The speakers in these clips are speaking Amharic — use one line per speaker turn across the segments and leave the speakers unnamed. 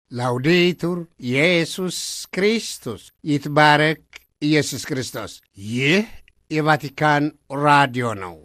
ላውዴቱር ኢየሱስ ክርስቶስ ይትባረክ ኢየሱስ ክርስቶስ። ይህ የቫቲካን ራዲዮ ነው።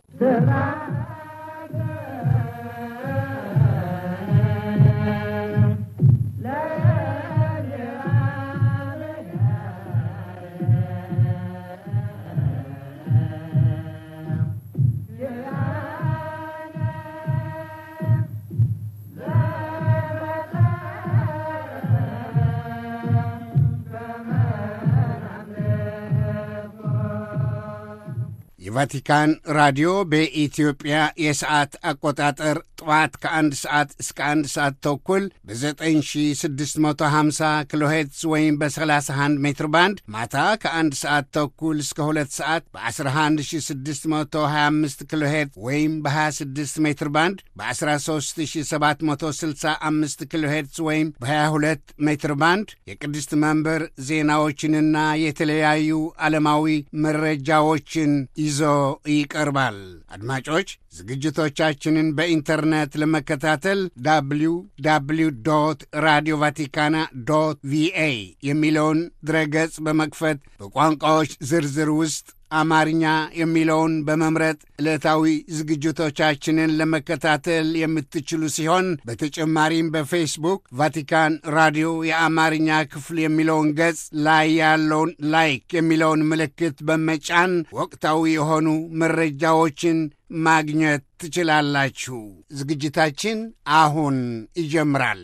የቫቲካን ራዲዮ በኢትዮጵያ የሰዓት አቆጣጠር ጠዋት ከአንድ ሰዓት እስከ አንድ ሰዓት ተኩል በ9650 ኪሎ ሄርትዝ ወይም በ31 ሜትር ባንድ ማታ ከአንድ ሰዓት ተኩል እስከ ሁለት ሰዓት በ11625 ኪሎ ሄርትዝ ወይም በ26 ሜትር ባንድ በ13765 ኪሎ ሄርትዝ ወይም በ22 ሜትር ባንድ የቅድስት መንበር ዜናዎችንና የተለያዩ ዓለማዊ መረጃዎችን ይዞ ይቀርባል። አድማጮች ዝግጅቶቻችንን በኢንተርኔት ለመከታተል ዳብሊው ዳብሊው ዶት ራዲዮ ቫቲካና ዶት ቪኤ የሚለውን ድረገጽ በመክፈት በቋንቋዎች ዝርዝር ውስጥ አማርኛ የሚለውን በመምረጥ ዕለታዊ ዝግጅቶቻችንን ለመከታተል የምትችሉ ሲሆን በተጨማሪም በፌስቡክ ቫቲካን ራዲዮ የአማርኛ ክፍል የሚለውን ገጽ ላይ ያለውን ላይክ የሚለውን ምልክት በመጫን ወቅታዊ የሆኑ መረጃዎችን ማግኘት ትችላላችሁ። ዝግጅታችን አሁን ይጀምራል።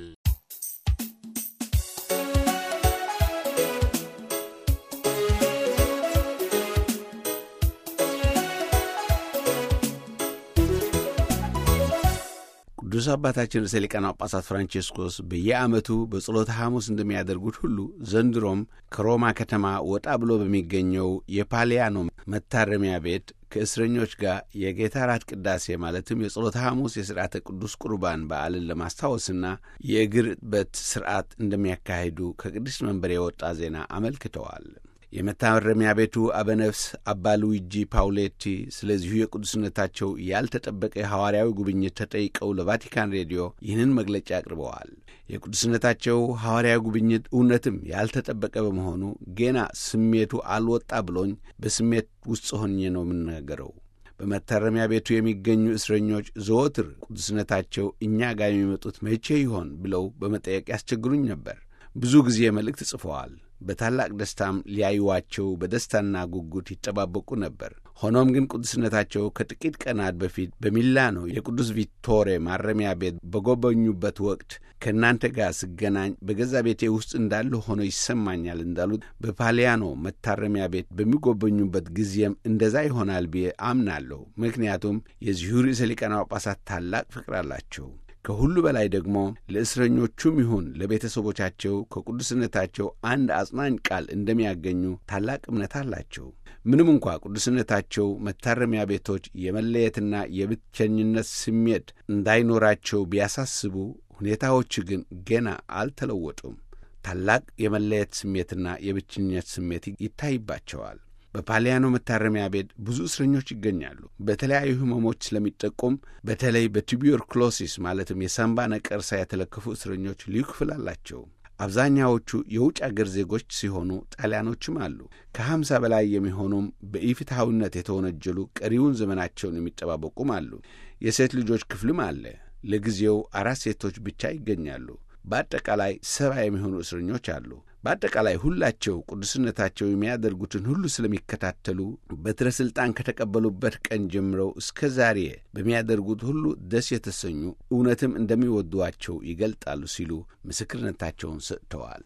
ቅዱስ አባታችን ርዕሰ ሊቃነ ጳጳሳት ፍራንቼስኮስ በየዓመቱ በጸሎተ ሐሙስ እንደሚያደርጉት ሁሉ ዘንድሮም ከሮማ ከተማ ወጣ ብሎ በሚገኘው የፓሊያኖ መታረሚያ ቤት ከእስረኞች ጋር የጌታ ራት ቅዳሴ ማለትም የጸሎተ ሐሙስ የሥርዓተ ቅዱስ ቁርባን በዓልን ለማስታወስና የእግር እጥበት ሥርዓት እንደሚያካሂዱ ከቅድስት መንበር የወጣ ዜና አመልክተዋል። የመታረሚያ ቤቱ አበነፍስ አባ ሉዊጂ ፓውሌቲ ስለዚሁ የቅዱስነታቸው ያልተጠበቀ ሐዋርያዊ ጉብኝት ተጠይቀው ለቫቲካን ሬዲዮ ይህንን መግለጫ አቅርበዋል። የቅዱስነታቸው ሐዋርያዊ ጉብኝት እውነትም ያልተጠበቀ በመሆኑ ገና ስሜቱ አልወጣ ብሎኝ በስሜት ውስጥ ሆኜ ነው የምናገረው። በመታረሚያ ቤቱ የሚገኙ እስረኞች ዘወትር ቅዱስነታቸው እኛ ጋር የሚመጡት መቼ ይሆን ብለው በመጠየቅ ያስቸግሩኝ ነበር። ብዙ ጊዜ መልእክት ጽፈዋል። በታላቅ ደስታም ሊያዩዋቸው በደስታና ጉጉት ይጠባበቁ ነበር። ሆኖም ግን ቅዱስነታቸው ከጥቂት ቀናት በፊት በሚላኖ የቅዱስ ቪቶሬ ማረሚያ ቤት በጎበኙበት ወቅት ከእናንተ ጋር ስገናኝ በገዛ ቤቴ ውስጥ እንዳለ ሆኖ ይሰማኛል እንዳሉት በፓሊያኖ መታረሚያ ቤት በሚጎበኙበት ጊዜም እንደዛ ይሆናል ብዬ አምናለሁ። ምክንያቱም የዚሁ ርዕሰ ሊቃነ ጳጳሳት ታላቅ ፍቅር አላቸው። ከሁሉ በላይ ደግሞ ለእስረኞቹም ይሁን ለቤተሰቦቻቸው ከቅዱስነታቸው አንድ አጽናኝ ቃል እንደሚያገኙ ታላቅ እምነት አላቸው። ምንም እንኳ ቅዱስነታቸው መታረሚያ ቤቶች የመለየትና የብቸኝነት ስሜት እንዳይኖራቸው ቢያሳስቡ፣ ሁኔታዎች ግን ገና አልተለወጡም። ታላቅ የመለየት ስሜትና የብቸኝነት ስሜት ይታይባቸዋል። በፓሊያኖ መታረሚያ ቤት ብዙ እስረኞች ይገኛሉ። በተለያዩ ሕመሞች ስለሚጠቁም በተለይ በቱቢዮርክሎሲስ ማለትም የሳምባ ነቀርሳ የተለከፉ እስረኞች ልዩ ክፍል አላቸው። አብዛኛዎቹ የውጭ አገር ዜጎች ሲሆኑ ጣሊያኖችም አሉ። ከሀምሳ በላይ የሚሆኑም በኢፍትሐዊነት የተወነጀሉ ቀሪውን ዘመናቸውን የሚጠባበቁም አሉ። የሴት ልጆች ክፍልም አለ። ለጊዜው አራት ሴቶች ብቻ ይገኛሉ። በአጠቃላይ ሰባ የሚሆኑ እስረኞች አሉ። በአጠቃላይ ሁላቸው ቅዱስነታቸው የሚያደርጉትን ሁሉ ስለሚከታተሉ በትረ ሥልጣን ከተቀበሉበት ቀን ጀምረው እስከ ዛሬ በሚያደርጉት ሁሉ ደስ የተሰኙ እውነትም እንደሚወዷቸው ይገልጣሉ ሲሉ ምስክርነታቸውን ሰጥተዋል።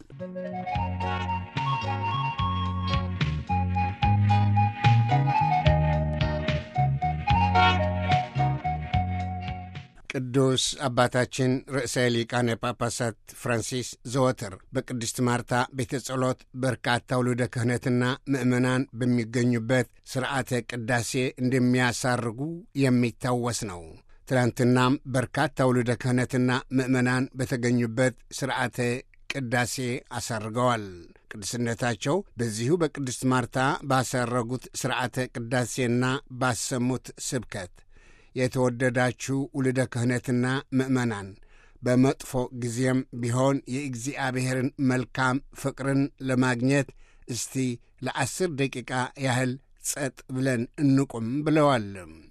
ቅዱስ አባታችን ርዕሰ ሊቃነ ጳጳሳት ፍራንሲስ ዘወትር በቅድስት ማርታ ቤተ ጸሎት በርካታ ውሉደ ክህነትና ምእመናን በሚገኙበት ሥርዓተ ቅዳሴ እንደሚያሳርጉ የሚታወስ ነው። ትላንትናም በርካታ ውሉደ ክህነትና ምእመናን በተገኙበት ሥርዓተ ቅዳሴ አሳርገዋል። ቅድስነታቸው በዚሁ በቅድስት ማርታ ባሳረጉት ሥርዓተ ቅዳሴና ባሰሙት ስብከት የተወደዳችሁ ውልደ ክህነትና ምእመናን በመጥፎ ጊዜም ቢሆን የእግዚአብሔርን መልካም ፍቅርን ለማግኘት እስቲ ለአስር ደቂቃ ያህል ጸጥ ብለን እንቁም ብለዋል።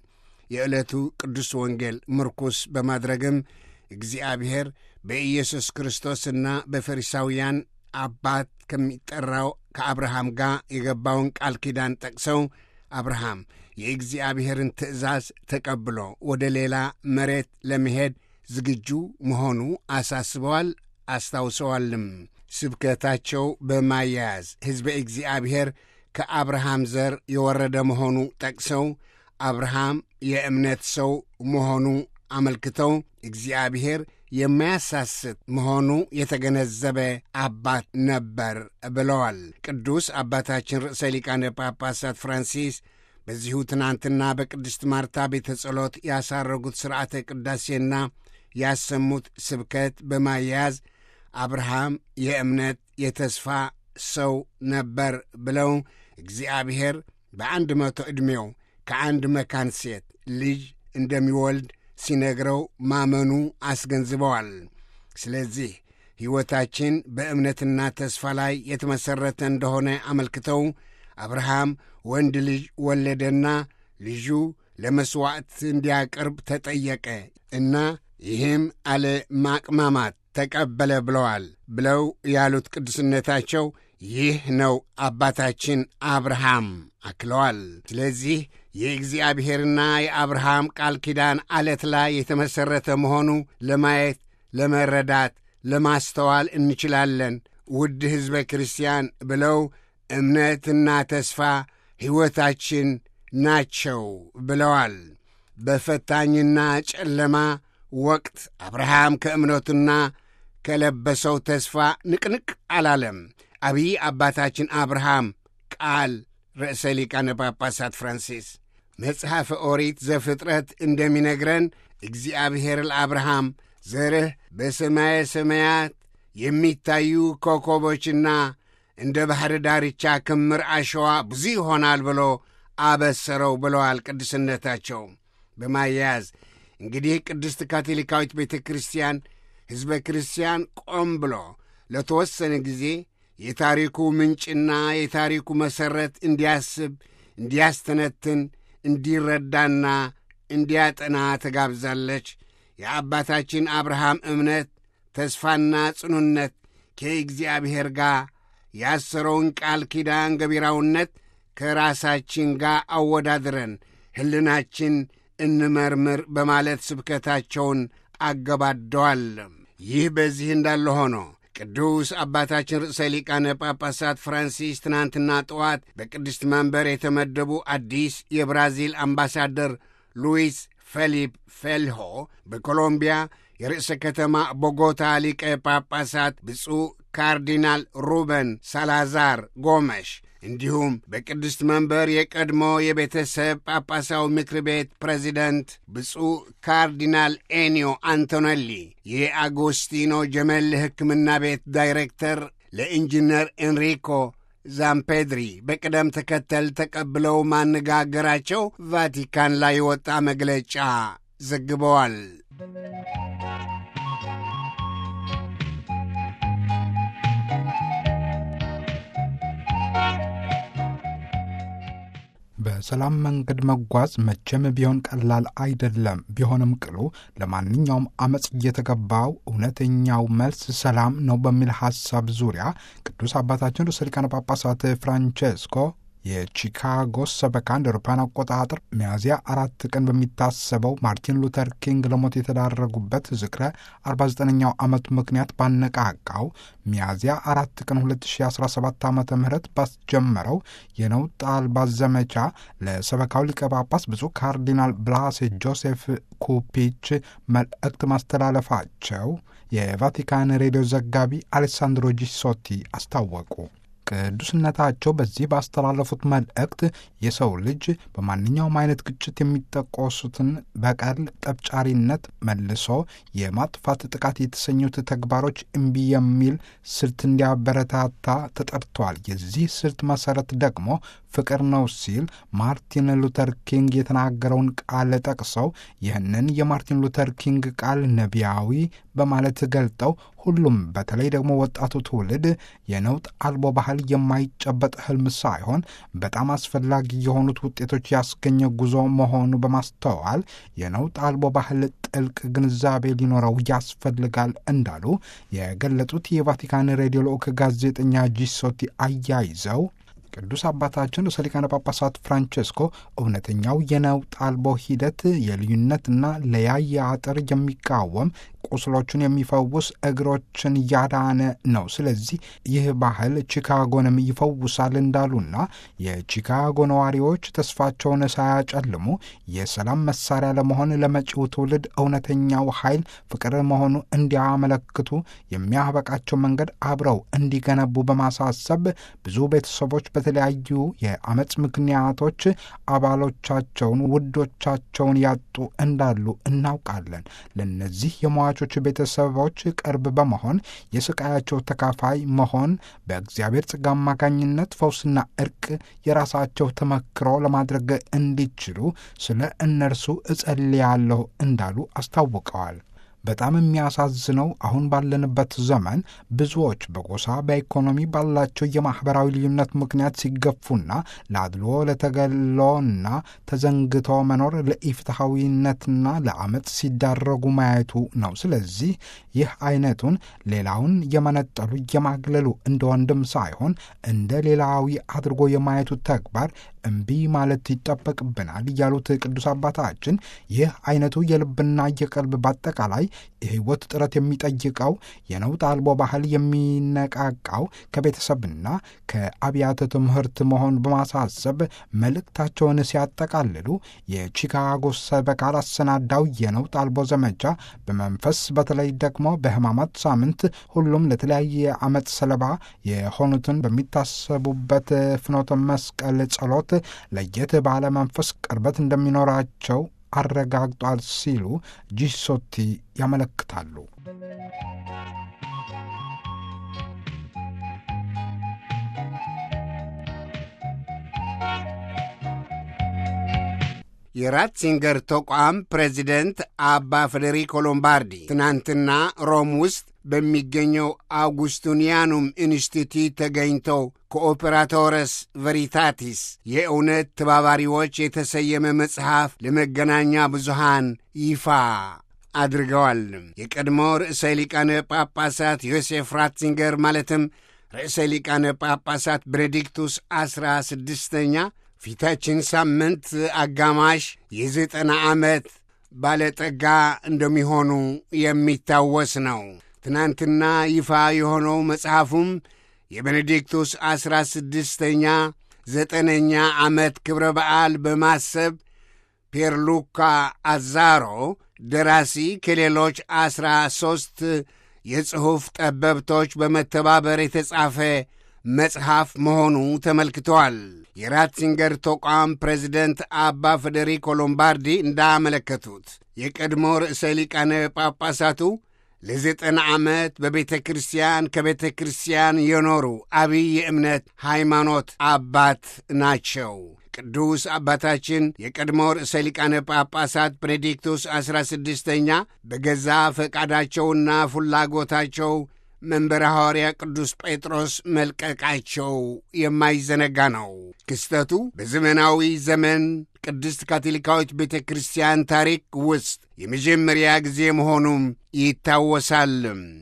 የዕለቱ ቅዱስ ወንጌል ምርኩስ በማድረግም እግዚአብሔር በኢየሱስ ክርስቶስና በፈሪሳውያን አባት ከሚጠራው ከአብርሃም ጋር የገባውን ቃል ኪዳን ጠቅሰው አብርሃም የእግዚአብሔርን ትእዛዝ ተቀብሎ ወደ ሌላ መሬት ለመሄድ ዝግጁ መሆኑ አሳስበዋል፣ አስታውሰዋልም። ስብከታቸው በማያያዝ ሕዝበ እግዚአብሔር ከአብርሃም ዘር የወረደ መሆኑ ጠቅሰው አብርሃም የእምነት ሰው መሆኑ አመልክተው እግዚአብሔር የማያሳስት መሆኑ የተገነዘበ አባት ነበር ብለዋል። ቅዱስ አባታችን ርዕሰ ሊቃነ ጳጳሳት ፍራንሲስ በዚሁ ትናንትና በቅድስት ማርታ ቤተ ጸሎት ያሳረጉት ሥርዓተ ቅዳሴና ያሰሙት ስብከት በማያያዝ አብርሃም የእምነት የተስፋ ሰው ነበር ብለው እግዚአብሔር በአንድ መቶ ዕድሜው ከአንድ መካን ሴት ልጅ እንደሚወልድ ሲነግረው ማመኑ አስገንዝበዋል። ስለዚህ ሕይወታችን በእምነትና ተስፋ ላይ የተመሠረተ እንደሆነ አመልክተው አብርሃም ወንድ ልጅ ወለደና ልጁ ለመሥዋዕት እንዲያቀርብ ተጠየቀ እና ይህም አለ ማቅማማት ተቀበለ ብለዋል ብለው ያሉት ቅዱስነታቸው ይህ ነው አባታችን አብርሃም አክለዋል። ስለዚህ የእግዚአብሔርና የአብርሃም ቃል ኪዳን አለት ላይ የተመሠረተ መሆኑ ለማየት፣ ለመረዳት፣ ለማስተዋል እንችላለን። ውድ ሕዝበ ክርስቲያን ብለው እምነትና ተስፋ ሕይወታችን ናቸው ብለዋል። በፈታኝና ጨለማ ወቅት አብርሃም ከእምነቱና ከለበሰው ተስፋ ንቅንቅ አላለም። አብይ አባታችን አብርሃም ቃል ርዕሰ ሊቃነ ጳጳሳት ፍራንሲስ መጽሐፈ ኦሪት ዘፍጥረት እንደሚነግረን እግዚአብሔር ለአብርሃም ዘርህ በሰማየ ሰማያት የሚታዩ ኮከቦችና እንደ ባሕር ዳርቻ ክምር አሸዋ ብዙ ይሆናል ብሎ አበሰረው ብለዋል ቅዱስነታቸው። በማያያዝ እንግዲህ ቅድስት ካቶሊካዊት ቤተ ክርስቲያን ሕዝበ ክርስቲያን ቆም ብሎ ለተወሰነ ጊዜ የታሪኩ ምንጭና የታሪኩ መሠረት እንዲያስብ፣ እንዲያስተነትን፣ እንዲረዳና እንዲያጠና ተጋብዛለች። የአባታችን አብርሃም እምነት፣ ተስፋና ጽኑነት ከእግዚአብሔር ጋር ያሰረውን ቃል ኪዳን ገቢራውነት ከራሳችን ጋር አወዳድረን ሕልናችን እንመርምር በማለት ስብከታቸውን አገባደዋል። ይህ በዚህ እንዳለ ሆኖ ቅዱስ አባታችን ርዕሰ ሊቃነ ጳጳሳት ፍራንሲስ ትናንትና ጠዋት በቅድስት መንበር የተመደቡ አዲስ የብራዚል አምባሳደር ሉዊስ ፌሊፕ ፌልሆ በኮሎምቢያ የርዕሰ ከተማ ቦጎታ ሊቀ ጳጳሳት ብፁዕ ካርዲናል ሩበን ሳላዛር ጎመሽ እንዲሁም በቅድስት መንበር የቀድሞ የቤተሰብ ጳጳሳዊ ምክር ቤት ፕሬዚደንት ብፁዕ ካርዲናል ኤኒዮ አንቶኔሊ የአጎስቲኖ ጀመል ሕክምና ቤት ዳይሬክተር ለኢንጂነር ኤንሪኮ ዛምፔድሪ በቅደም ተከተል ተቀብለው ማነጋገራቸው ቫቲካን ላይ የወጣ መግለጫ ዘግበዋል።
በሰላም መንገድ መጓዝ መቼም ቢሆን ቀላል አይደለም። ቢሆንም ቅሉ ለማንኛውም አመፅ እየተገባው እውነተኛው መልስ ሰላም ነው በሚል ሐሳብ ዙሪያ ቅዱስ አባታችን ርዕሰ ሊቃነ ጳጳሳት ፍራንቼስኮ የቺካጎ ሰበካ እንደ አውሮፓውያን አቆጣጠር ሚያዝያ አራት ቀን በሚታሰበው ማርቲን ሉተር ኪንግ ለሞት የተዳረጉበት ዝክረ 49ኛው ዓመት ምክንያት ባነቃቃው ሚያዝያ አራት ቀን 2017 ዓ ም ባስጀመረው የነውጥ አልባ ዘመቻ ለሰበካው ሊቀ ጳጳስ ብፁዕ ካርዲናል ብላሴ ጆሴፍ ኩፒች መልእክት ማስተላለፋቸው የቫቲካን ሬዲዮ ዘጋቢ አሌሳንድሮ ጂሶቲ አስታወቁ። ቅዱስነታቸው በዚህ ባስተላለፉት መልእክት የሰው ልጅ በማንኛውም አይነት ግጭት የሚጠቆሱትን በቀል፣ ጠብጫሪነት፣ መልሶ የማጥፋት ጥቃት የተሰኙት ተግባሮች እምቢ የሚል ስልት እንዲያበረታታ ተጠርተዋል። የዚህ ስልት መሰረት ደግሞ ፍቅር ነው ሲል ማርቲን ሉተር ኪንግ የተናገረውን ቃል ጠቅሰው ይህንን የማርቲን ሉተር ኪንግ ቃል ነቢያዊ በማለት ገልጠው ሁሉም በተለይ ደግሞ ወጣቱ ትውልድ የነውጥ አልቦ ባህል የማይጨበጥ ህልም ሳይሆን በጣም አስፈላጊ የሆኑት ውጤቶች ያስገኘ ጉዞ መሆኑ በማስተዋል የነውጥ አልቦ ባህል ጥልቅ ግንዛቤ ሊኖረው ያስፈልጋል እንዳሉ የገለጹት የቫቲካን ሬዲዮ ልዑክ ጋዜጠኛ ጂሶቲ አያይዘው ቅዱስ አባታችን ርዕሰ ሊቃነ ጳጳሳት ፍራንቼስኮ እውነተኛው የነውጥ አልቦ ሂደት የልዩነትና ለያየ አጥር የሚቃወም ቁስሎችን የሚፈውስ እግሮችን ያዳነ ነው። ስለዚህ ይህ ባህል ቺካጎንም ይፈውሳል እንዳሉና የቺካጎ ነዋሪዎች ተስፋቸውን ሳያጨልሙ የሰላም መሳሪያ ለመሆን ለመጪው ትውልድ እውነተኛው ኃይል ፍቅር መሆኑ እንዲያመለክቱ የሚያበቃቸው መንገድ አብረው እንዲገነቡ በማሳሰብ ብዙ ቤተሰቦች በተለያዩ የአመፅ ምክንያቶች አባሎቻቸውን፣ ውዶቻቸውን ያጡ እንዳሉ እናውቃለን። ለነዚህ የሟቾች ቤተሰቦች ቅርብ በመሆን የስቃያቸው ተካፋይ መሆን በእግዚአብሔር ጸጋ አማካኝነት ፈውስና እርቅ የራሳቸው ተመክሮ ለማድረግ እንዲችሉ ስለ እነርሱ እጸልያለሁ እንዳሉ አስታውቀዋል። በጣም የሚያሳዝነው አሁን ባለንበት ዘመን ብዙዎች በጎሳ በኢኮኖሚ ባላቸው የማኅበራዊ ልዩነት ምክንያት ሲገፉና ለአድልዎ ለተገሎና ተዘንግቶ መኖር ለኢፍትሐዊነትና ለአመፅ ሲዳረጉ ማየቱ ነው። ስለዚህ ይህ አይነቱን ሌላውን የመነጠሉ የማግለሉ እንደ ወንድም ሳይሆን እንደ ሌላዊ አድርጎ የማየቱ ተግባር እምቢ ማለት ይጠበቅብናል ያሉት ቅዱስ አባታችን ይህ አይነቱ የልብና የቀልብ በአጠቃላይ የሕይወት ጥረት የሚጠይቀው የነውጥ አልቦ ባህል የሚነቃቃው ከቤተሰብና ከአብያተ ትምህርት መሆን በማሳሰብ መልእክታቸውን ሲያጠቃልሉ የቺካጎ ሰበካ ላሰናዳው የነውጥ አልቦ ዘመቻ በመንፈስ በተለይ ደግሞ በሕማማት ሳምንት ሁሉም ለተለያየ ዓመት ሰለባ የሆኑትን በሚታሰቡበት ፍኖተ መስቀል ጸሎት ለየት ባለ መንፈስ ቅርበት እንደሚኖራቸው አረጋግጧል ሲሉ ጂሶቲ ያመለክታሉ።
የራትሲንገር ተቋም ፕሬዚደንት አባ ፌዴሪኮ ሎምባርዲ ትናንትና ሮም ውስጥ በሚገኘው አውጉስቱኒያኑም ኢንስቲትዩት ተገኝተው ከኦፔራቶረስ ቨሪታቲስ የእውነት ተባባሪዎች የተሰየመ መጽሐፍ ለመገናኛ ብዙሃን ይፋ አድርገዋል። የቀድሞ ርዕሰ ሊቃነ ጳጳሳት ዮሴፍ ራትሲንገር ማለትም ርዕሰ ሊቃነ ጳጳሳት ቤኔዲክቱስ ዐሥራ ስድስተኛ ፊታችን ሳምንት አጋማሽ የዘጠና ዓመት ባለጠጋ እንደሚሆኑ የሚታወስ ነው። ትናንትና ይፋ የሆነው መጽሐፉም የቤኔዲክቱስ ዐሥራ ስድስተኛ ዘጠነኛ ዓመት ክብረ በዓል በማሰብ ፔርሉካ አዛሮ ደራሲ ከሌሎች ዐሥራ ሦስት የጽሑፍ ጠበብቶች በመተባበር የተጻፈ መጽሐፍ መሆኑ ተመልክተዋል። የራትሲንገር ተቋም ፕሬዚደንት አባ ፌዴሪኮ ሎምባርዲ እንዳመለከቱት የቀድሞ ርዕሰ ሊቃነ ጳጳሳቱ ለዘጠና ዓመት በቤተ ክርስቲያን ከቤተ ክርስቲያን የኖሩ አብይ የእምነት ሃይማኖት አባት ናቸው። ቅዱስ አባታችን የቀድሞ ርዕሰ ሊቃነ ጳጳሳት ቤኔዲክቱስ ዐሥራ ስድስተኛ በገዛ ፈቃዳቸውና ፍላጎታቸው መንበረ ሐዋርያ ቅዱስ ጴጥሮስ መልቀቃቸው የማይዘነጋ ነው። ክስተቱ በዘመናዊ ዘመን ቅድስት ካቶሊካዊት ቤተ ክርስቲያን ታሪክ ውስጥ የመጀመሪያ ጊዜ መሆኑም ይታወሳል።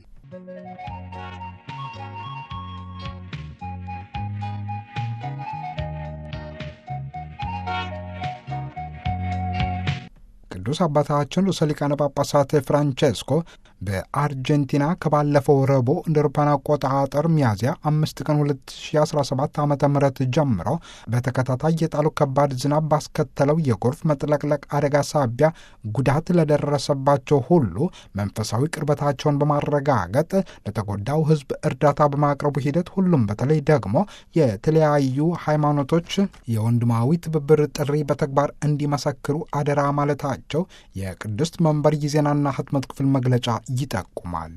ቅዱስ አባታችን ርዕሰ ሊቃነ ጳጳሳት ፍራንቼስኮ በአርጀንቲና ከባለፈው ረቡዕ እንደ አውሮፓውያን አቆጣጠር ሚያዝያ አምስት ቀን 2017 ዓ ም ጀምሮ በተከታታይ የጣሉ ከባድ ዝናብ ባስከተለው የጎርፍ መጥለቅለቅ አደጋ ሳቢያ ጉዳት ለደረሰባቸው ሁሉ መንፈሳዊ ቅርበታቸውን በማረጋገጥ ለተጎዳው ሕዝብ እርዳታ በማቅረቡ ሂደት ሁሉም በተለይ ደግሞ የተለያዩ ሃይማኖቶች የወንድማዊ ትብብር ጥሪ በተግባር እንዲመሰክሩ አደራ ማለታቸው የቅድስት መንበር የዜናና ህትመት ክፍል መግለጫ ይጠቁማል።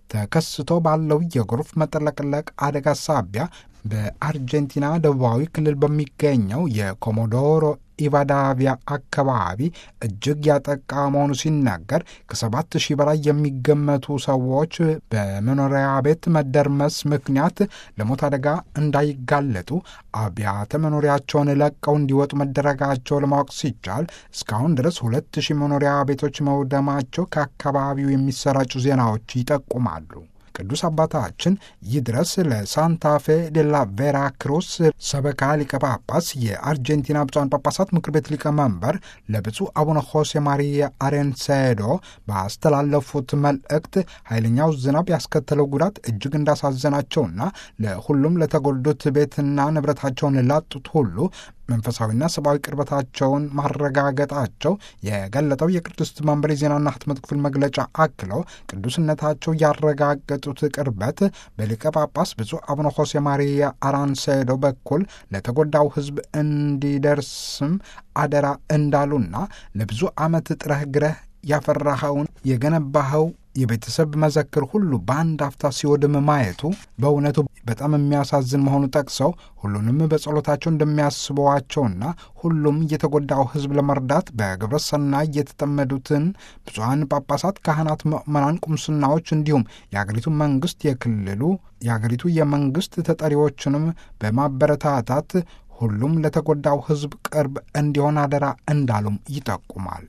ተከስቶ ባለው የጎርፍ መጥለቅለቅ አደጋ ሳቢያ በአርጀንቲና ደቡባዊ ክልል በሚገኘው የኮሞዶሮ ኢቫዳቪያ አካባቢ እጅግ ያጠቃ መሆኑ ሲናገር ከሰባት ሺህ በላይ የሚገመቱ ሰዎች በመኖሪያ ቤት መደርመስ ምክንያት ለሞት አደጋ እንዳይጋለጡ አብያተ መኖሪያቸውን ለቀው እንዲወጡ መደረጋቸው ለማወቅ ሲቻል እስካሁን ድረስ ሁለት ሺህ መኖሪያ ቤቶች መውደማቸው ከአካባቢው የሚሰራጩ ዜናዎች ይጠቁማሉ። ቅዱስ አባታችን ይድረስ ለሳንታፌ ዴላ ቬራ ክሩስ ሰበካ ሊቀ ጳጳስ የአርጀንቲና ብፁዓን ጳጳሳት ምክር ቤት ሊቀመንበር ለብፁዕ አቡነ ሆሴ ማሪያ አሬንሴዶ ባስተላለፉት መልእክት ኃይለኛው ዝናብ ያስከተለው ጉዳት እጅግ እንዳሳዘናቸውና ለሁሉም ለተጎዱት ቤትና ንብረታቸውን ላጡት ሁሉ መንፈሳዊና ሰብአዊ ቅርበታቸውን ማረጋገጣቸው የገለጠው የቅድስት መንበር የዜናና ህትመት ክፍል መግለጫ አክለው ቅዱስነታቸው ያረጋገጡት ቅርበት በሊቀ ጳጳስ ብፁዕ አቡነ ሆሴ ማሪያ አራንሴዶ በኩል ለተጎዳው ሕዝብ እንዲደርስም አደራ እንዳሉና ለብዙ ዓመት ጥረህ ግረህ ያፈራኸውን የገነባኸው የቤተሰብ መዘክር ሁሉ በአንድ አፍታ ሲወድም ማየቱ በእውነቱ በጣም የሚያሳዝን መሆኑ ጠቅሰው ሁሉንም በጸሎታቸው እንደሚያስበዋቸውና ሁሉም የተጎዳው ሕዝብ ለመርዳት በግብረ ሰናይ የተጠመዱትን ብፁዓን ጳጳሳት፣ ካህናት፣ ምዕመናን፣ ቁምስናዎች እንዲሁም የአገሪቱ መንግስት የክልሉ የአገሪቱ የመንግስት ተጠሪዎችንም በማበረታታት ሁሉም ለተጎዳው ሕዝብ ቅርብ እንዲሆን አደራ እንዳሉም ይጠቁማል።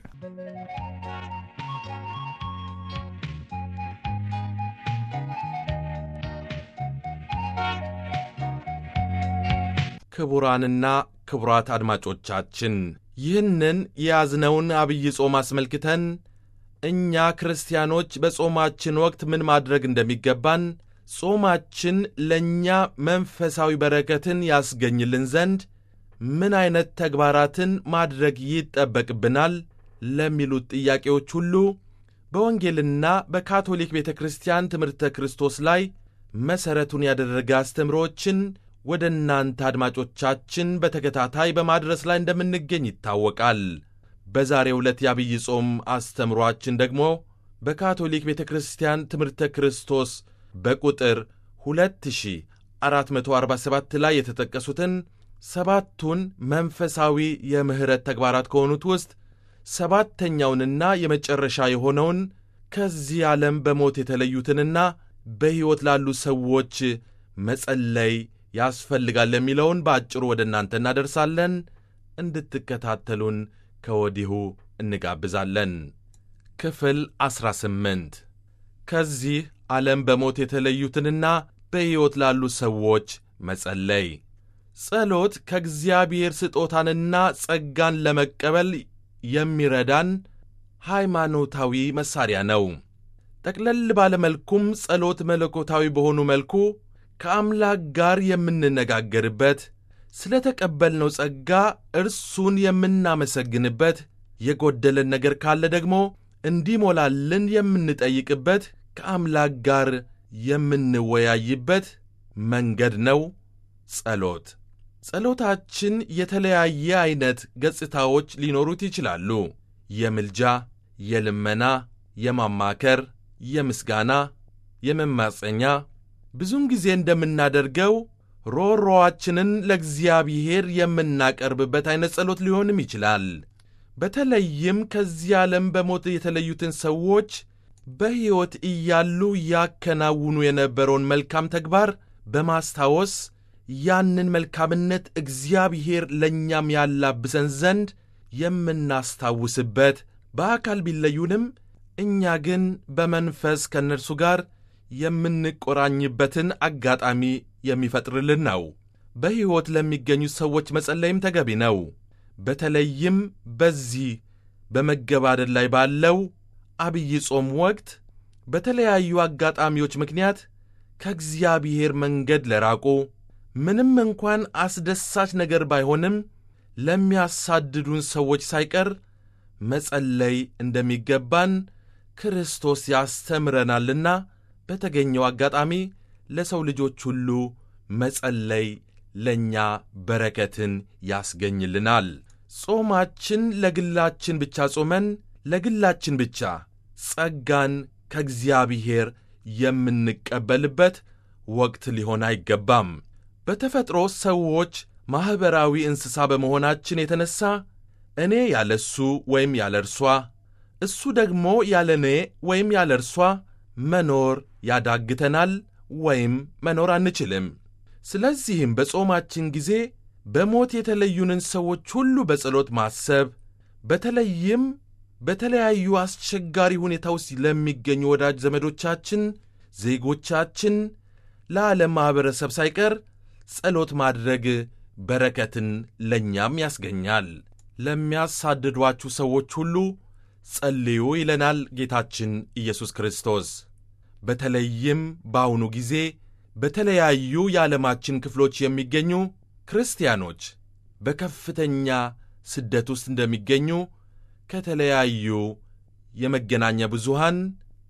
ክቡራንና ክቡራት አድማጮቻችን ይህንን የያዝነውን አብይ ጾም አስመልክተን እኛ ክርስቲያኖች በጾማችን ወቅት ምን ማድረግ እንደሚገባን ጾማችን ለእኛ መንፈሳዊ በረከትን ያስገኝልን ዘንድ ምን ዐይነት ተግባራትን ማድረግ ይጠበቅብናል ለሚሉት ጥያቄዎች ሁሉ በወንጌልና በካቶሊክ ቤተ ክርስቲያን ትምህርተ ክርስቶስ ላይ መሠረቱን ያደረገ አስተምሮችን ወደ እናንተ አድማጮቻችን በተከታታይ በማድረስ ላይ እንደምንገኝ ይታወቃል። በዛሬው ዕለት የአብይ ጾም አስተምሮአችን ደግሞ በካቶሊክ ቤተ ክርስቲያን ትምህርተ ክርስቶስ በቁጥር 2447 ላይ የተጠቀሱትን ሰባቱን መንፈሳዊ የምሕረት ተግባራት ከሆኑት ውስጥ ሰባተኛውንና የመጨረሻ የሆነውን ከዚህ ዓለም በሞት የተለዩትንና በሕይወት ላሉ ሰዎች መጸለይ ያስፈልጋል የሚለውን በአጭሩ ወደ እናንተ እናደርሳለን። እንድትከታተሉን ከወዲሁ እንጋብዛለን። ክፍል 18 ከዚህ ዓለም በሞት የተለዩትንና በሕይወት ላሉ ሰዎች መጸለይ። ጸሎት ከእግዚአብሔር ስጦታንና ጸጋን ለመቀበል የሚረዳን ሃይማኖታዊ መሣሪያ ነው። ጠቅለል ባለ መልኩም ጸሎት መለኮታዊ በሆኑ መልኩ ከአምላክ ጋር የምንነጋገርበት፣ ስለ ተቀበልነው ጸጋ እርሱን የምናመሰግንበት፣ የጎደለን ነገር ካለ ደግሞ እንዲሞላልን የምንጠይቅበት፣ ከአምላክ ጋር የምንወያይበት መንገድ ነው ጸሎት። ጸሎታችን የተለያየ ዐይነት ገጽታዎች ሊኖሩት ይችላሉ። የምልጃ፣ የልመና፣ የማማከር፣ የምስጋና፣ የመማፀኛ ብዙውን ጊዜ እንደምናደርገው ሮሮዋችንን ለእግዚአብሔር የምናቀርብበት ዐይነት ጸሎት ሊሆንም ይችላል። በተለይም ከዚህ ዓለም በሞት የተለዩትን ሰዎች በሕይወት እያሉ ያከናውኑ የነበረውን መልካም ተግባር በማስታወስ ያንን መልካምነት እግዚአብሔር ለእኛም ያላብሰን ዘንድ የምናስታውስበት በአካል ቢለዩንም እኛ ግን በመንፈስ ከእነርሱ ጋር የምንቆራኝበትን አጋጣሚ የሚፈጥርልን ነው። በሕይወት ለሚገኙት ሰዎች መጸለይም ተገቢ ነው። በተለይም በዚህ በመገባደድ ላይ ባለው አብይ ጾም ወቅት በተለያዩ አጋጣሚዎች ምክንያት ከእግዚአብሔር መንገድ ለራቁ ምንም እንኳን አስደሳች ነገር ባይሆንም ለሚያሳድዱን ሰዎች ሳይቀር መጸለይ እንደሚገባን ክርስቶስ ያስተምረናልና በተገኘው አጋጣሚ ለሰው ልጆች ሁሉ መጸለይ ለእኛ በረከትን ያስገኝልናል። ጾማችን ለግላችን ብቻ ጾመን ለግላችን ብቻ ጸጋን ከእግዚአብሔር የምንቀበልበት ወቅት ሊሆን አይገባም። በተፈጥሮ ሰዎች ማኅበራዊ እንስሳ በመሆናችን የተነሣ እኔ ያለ እሱ ወይም ያለ እርሷ፣ እሱ ደግሞ ያለ እኔ ወይም ያለ እርሷ መኖር ያዳግተናል ወይም መኖር አንችልም። ስለዚህም በጾማችን ጊዜ በሞት የተለዩንን ሰዎች ሁሉ በጸሎት ማሰብ በተለይም በተለያዩ አስቸጋሪ ሁኔታ ውስጥ ለሚገኙ ወዳጅ ዘመዶቻችን፣ ዜጎቻችን፣ ለዓለም ማኅበረሰብ ሳይቀር ጸሎት ማድረግ በረከትን ለእኛም ያስገኛል። ለሚያሳድዷችሁ ሰዎች ሁሉ ጸልዩ ይለናል ጌታችን ኢየሱስ ክርስቶስ። በተለይም በአሁኑ ጊዜ በተለያዩ የዓለማችን ክፍሎች የሚገኙ ክርስቲያኖች በከፍተኛ ስደት ውስጥ እንደሚገኙ ከተለያዩ የመገናኛ ብዙሃን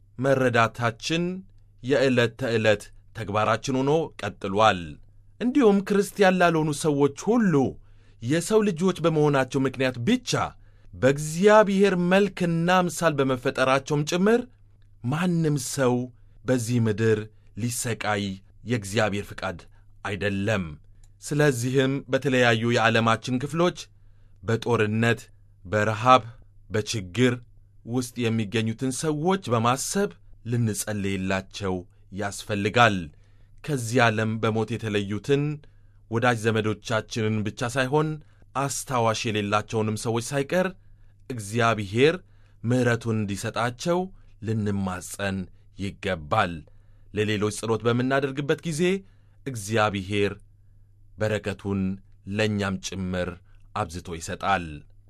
መረዳታችን የዕለት ተዕለት ተግባራችን ሆኖ ቀጥሏል። እንዲሁም ክርስቲያን ላልሆኑ ሰዎች ሁሉ የሰው ልጆች በመሆናቸው ምክንያት ብቻ በእግዚአብሔር መልክና ምሳል በመፈጠራቸውም ጭምር ማንም ሰው በዚህ ምድር ሊሰቃይ የእግዚአብሔር ፍቃድ አይደለም። ስለዚህም በተለያዩ የዓለማችን ክፍሎች በጦርነት፣ በረሃብ፣ በችግር ውስጥ የሚገኙትን ሰዎች በማሰብ ልንጸልይላቸው ያስፈልጋል። ከዚህ ዓለም በሞት የተለዩትን ወዳጅ ዘመዶቻችንን ብቻ ሳይሆን አስታዋሽ የሌላቸውንም ሰዎች ሳይቀር እግዚአብሔር ምሕረቱን እንዲሰጣቸው ልንማጸን ይገባል። ለሌሎች ጸሎት በምናደርግበት ጊዜ እግዚአብሔር በረከቱን ለእኛም ጭምር አብዝቶ ይሰጣል።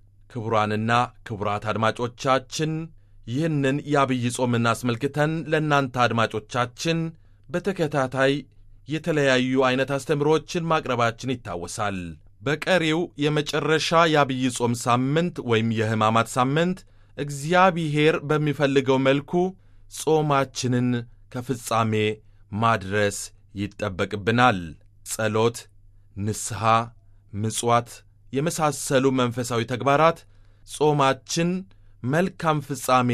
ክቡራንና ክቡራት አድማጮቻችን ይህንን የአብይ ጾምን አስመልክተን ለእናንተ አድማጮቻችን በተከታታይ የተለያዩ ዐይነት አስተምሮችን ማቅረባችን ይታወሳል። በቀሪው የመጨረሻ የአብይ ጾም ሳምንት ወይም የሕማማት ሳምንት እግዚአብሔር በሚፈልገው መልኩ ጾማችንን ከፍጻሜ ማድረስ ይጠበቅብናል። ጸሎት፣ ንስሐ፣ ምጽዋት የመሳሰሉ መንፈሳዊ ተግባራት ጾማችን መልካም ፍጻሜ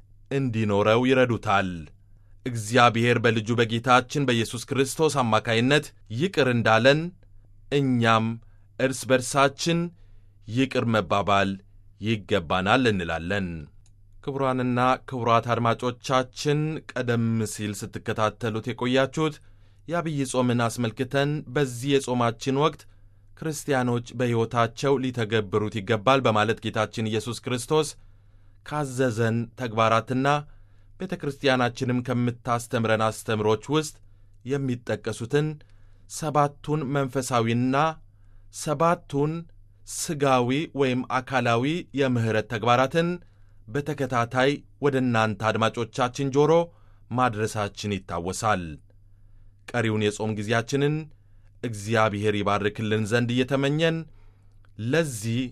እንዲኖረው ይረዱታል። እግዚአብሔር በልጁ በጌታችን በኢየሱስ ክርስቶስ አማካይነት ይቅር እንዳለን እኛም እርስ በርሳችን ይቅር መባባል ይገባናል እንላለን። ክቡራንና ክቡራት አድማጮቻችን ቀደም ሲል ስትከታተሉት የቆያችሁት የአብይ ጾምን አስመልክተን በዚህ የጾማችን ወቅት ክርስቲያኖች በሕይወታቸው ሊተገብሩት ይገባል በማለት ጌታችን ኢየሱስ ክርስቶስ ካዘዘን ተግባራትና ቤተ ክርስቲያናችንም ከምታስተምረን አስተምሮች ውስጥ የሚጠቀሱትን ሰባቱን መንፈሳዊና ሰባቱን ሥጋዊ ወይም አካላዊ የምሕረት ተግባራትን በተከታታይ ወደ እናንተ አድማጮቻችን ጆሮ ማድረሳችን ይታወሳል። ቀሪውን የጾም ጊዜያችንን እግዚአብሔር ይባርክልን ዘንድ እየተመኘን ለዚህ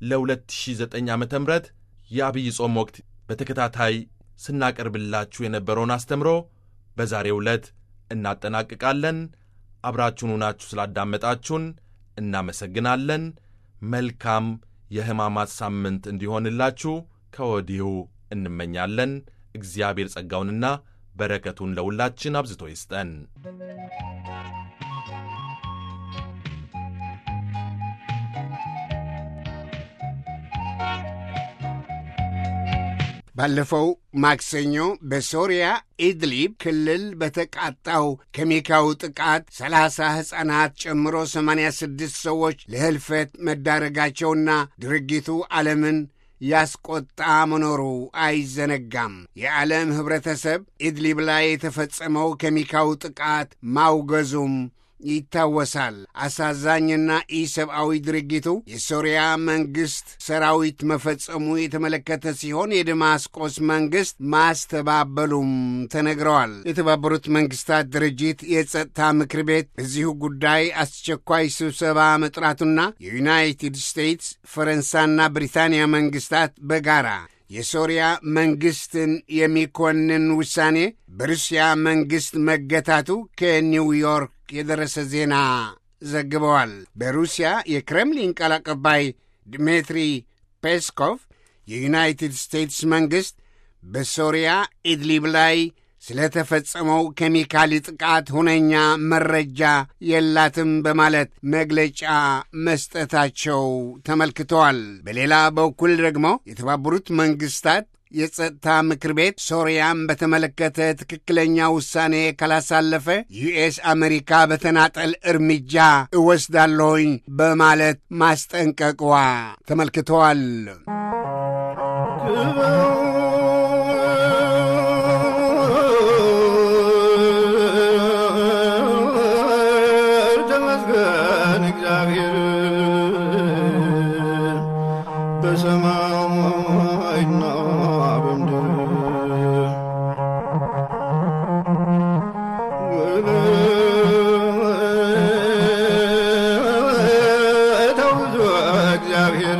ለ2009 ዓ ም የአብይ ጾም ወቅት በተከታታይ ስናቀርብላችሁ የነበረውን አስተምሮ በዛሬው ዕለት እናጠናቅቃለን። አብራችሁን ሆናችሁ ስላዳመጣችሁን እናመሰግናለን። መልካም የሕማማት ሳምንት እንዲሆንላችሁ ከወዲሁ እንመኛለን። እግዚአብሔር ጸጋውንና በረከቱን ለሁላችን አብዝቶ ይስጠን።
ባለፈው ማክሰኞ በሶሪያ ኢድሊብ ክልል በተቃጣው ኬሚካዊ ጥቃት ሰላሳ ሕፃናት ጨምሮ ሰማንያ ስድስት ሰዎች ለህልፈት መዳረጋቸውና ድርጊቱ ዓለምን ያስቆጣ መኖሩ አይዘነጋም። የዓለም ኅብረተሰብ ኢድሊብ ላይ የተፈጸመው ኬሚካዊ ጥቃት ማውገዙም ይታወሳል። አሳዛኝና ኢሰብአዊ ድርጊቱ የሶሪያ መንግሥት ሰራዊት መፈጸሙ የተመለከተ ሲሆን የደማስቆስ መንግሥት ማስተባበሉም ተነግረዋል። የተባበሩት መንግሥታት ድርጅት የጸጥታ ምክር ቤት በዚሁ ጉዳይ አስቸኳይ ስብሰባ መጥራቱና የዩናይትድ ስቴትስ ፈረንሳይና ብሪታንያ መንግሥታት በጋራ የሶሪያ መንግሥትን የሚኮንን ውሳኔ በሩሲያ መንግሥት መገታቱ ከኒውዮርክ የደረሰ ዜና ዘግበዋል። በሩሲያ የክሬምሊን ቃል አቀባይ ድሜትሪ ፔስኮቭ የዩናይትድ ስቴትስ መንግሥት በሶሪያ ኢድሊብ ላይ ስለተፈጸመው ኬሚካሊ ጥቃት ሁነኛ መረጃ የላትም በማለት መግለጫ መስጠታቸው ተመልክተዋል። በሌላ በኩል ደግሞ የተባበሩት መንግስታት የጸጥታ ምክር ቤት ሶርያን በተመለከተ ትክክለኛ ውሳኔ ካላሳለፈ ዩኤስ አሜሪካ በተናጠል እርምጃ እወስዳለሁኝ በማለት ማስጠንቀቅዋ ተመልክተዋል።
ተመስገን እግዚአብሔር በሰማይና በምድር ተውዞ እግዚአብሔር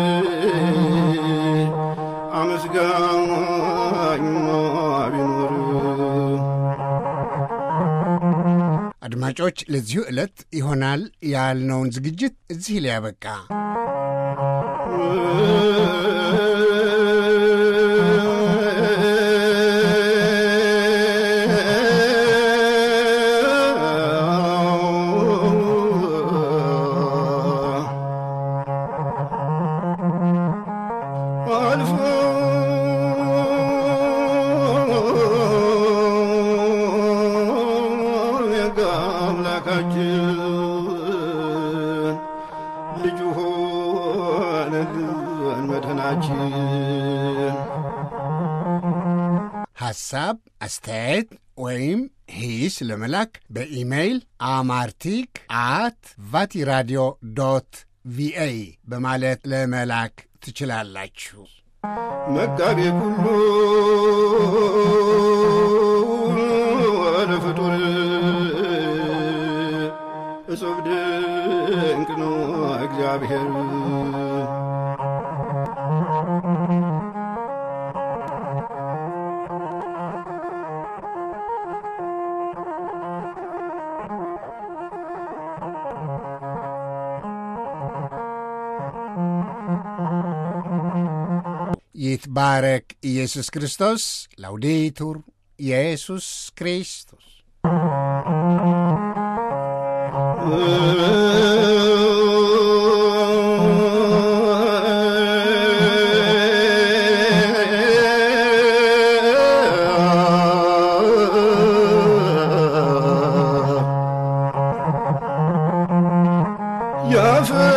አመስጋኝማ ቢኖር
አድማጮች፣ ለዚሁ ዕለት ይሆናል ያልነውን ዝግጅት እዚህ ላይ ያበቃ።
አልፎ የጋ አምላካችን ልጁ ሆነልን መድኃናችን
ሐሳብ፣ አስተያየት ወይም ሂስ ለመላክ በኢሜይል አማርቲክ አት ቫቲራዲዮ ዶት ቪኦኤ በማለት ለመላክ ትችላላችሁ።
መጋቤ ኩሉ ወደ ፍጡር እጹብ ድንቅ ነው እግዚአብሔር
ይትባረክ ኢየሱስ ክርስቶስ። ላውዴቱር ኢየሱስ ክርስቶስ
ያፈ